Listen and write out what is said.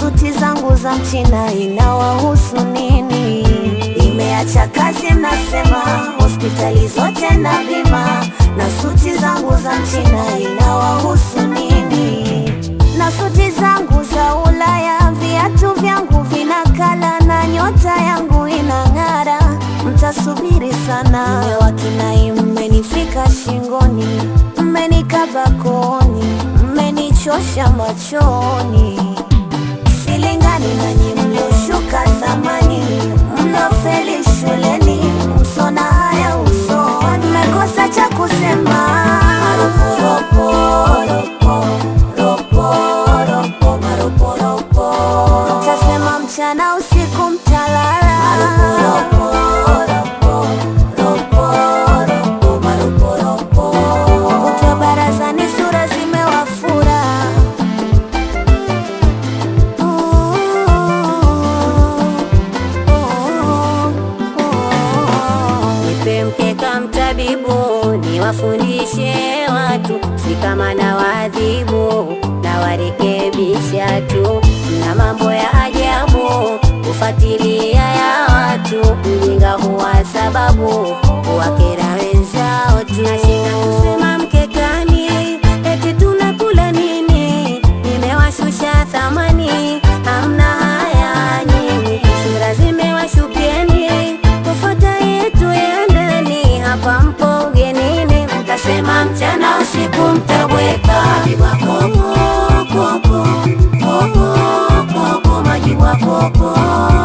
suti zangu za mchina inawahusu nini? Nimeacha kazi mnasema, hospitali zote na bima, na suti zangu za mchina inawahusu nini? Na suti zangu za Ulaya, viatu vyangu vinakala na nyota yangu inang'ara, mtasubiri sana. Nimewakinai, mmenifika shingoni, mmenikaba kooni, mmenichosha machoni silingani nanyi mlioshuka zamani, mlofeli shuleni, msona haya usoni, mmekosa cha kusema. Maroporopo, ropo, ropo, ropo, maroporopo. Mtasema mchana usiku mtalala. Maroporopo, ropo, ropo, ropo, maroporopo. Kutwa barazani sura zimewafura Nipe mkeka mtabibu, niwafundishe watu, si kama na waadhibu na warekebisha tu. Na mambo ya ajabu kufuatilia ya watu, mjinga huwa sababu huwakera wenzao tu. Nashinda kusema mkekani, eti tunakula nini? Nimewashusha thamani, hamna haya nyinyi, sura zimewashukieni kufuata yetu ya ndani, hapa mpo ugenini, mtasema mchana usiku mtabweka majibwa popo popo popo popo majibwa popo